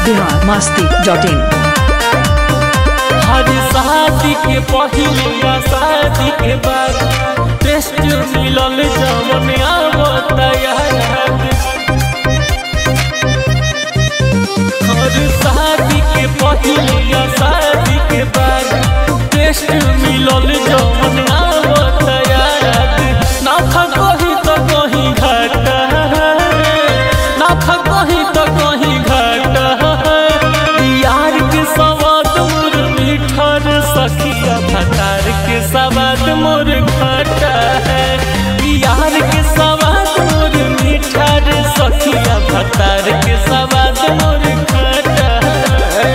Bihar Masti dot in हर शादी के पहिले या शादी के बाद टेस्ट मिलल जवन आवत याद हर शादी के पहिले या शादी के बाद टेस्ट मिलल जवन आवत याद ना था कहीं तो कहीं घाटा ना था कहीं तो कहीं घाटा यार के सवाद मोर मीठा रे सखिया भतार के सवाद मोर घाटा है यार के सवाद मोर मीठा रे सखिया भतार के सवाद मोर घाटा है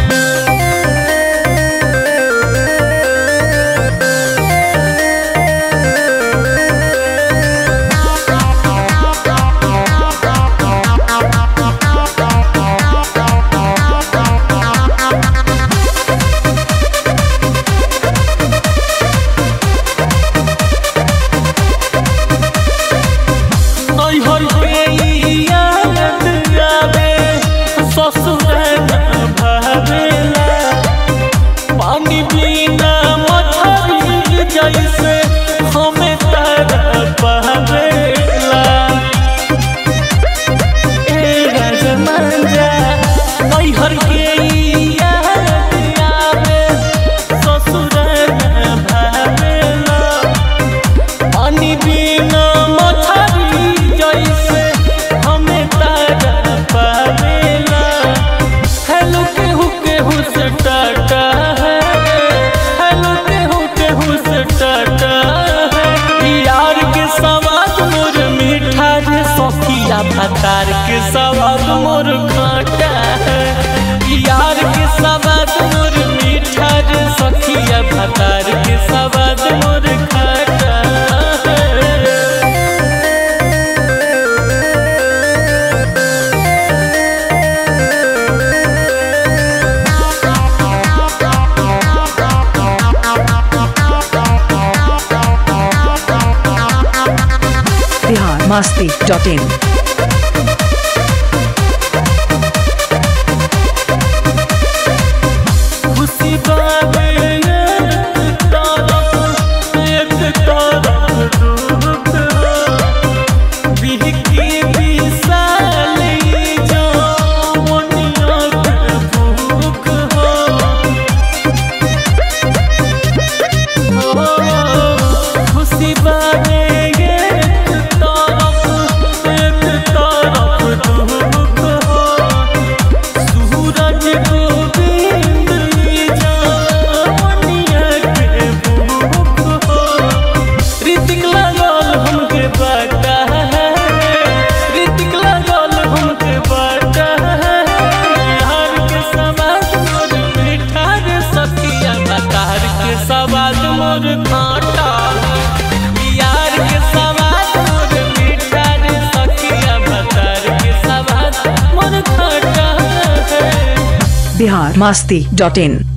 नैहर के याद आवे ससुर न भावेला पानी बिना मछली जैसे हमें तारा पावेला ए राजमंजा नैहर के याद आवे ससुर न भावेला पानी बिना मछली जैसे हमें तारा पावेला हेलो केहू केहू से टाटा है हेलो केहू केहू से टाटा है यार के सवाद मोर मीठा रे सखिया भतार के सवाद मोर खाटा है यार के सवाद मोर मीठा रे सखिया भतार के सवाद मोर खाटा है बिहार मस्ती डॉट इन खुशी बाबे एक तरफ एक तरफ दुख हो बिहकी बिसाली जो मोनिया के भूख हो हो खुशी बाबे एक तरफ एक तरफ दुख हो सूरज गोविंद जावनिया के भूख हो ऋतिक लगल हमके बाटा है ऋतिक लगल हमके बाटा है यार के सवाद मोर मीठा रे सखिया बतार के सवाद मोर कांटा यार के सवाद मोर मीठा रे सखिया बतार के सवाद मोर कांटा है बिहार मस्ती डॉट इन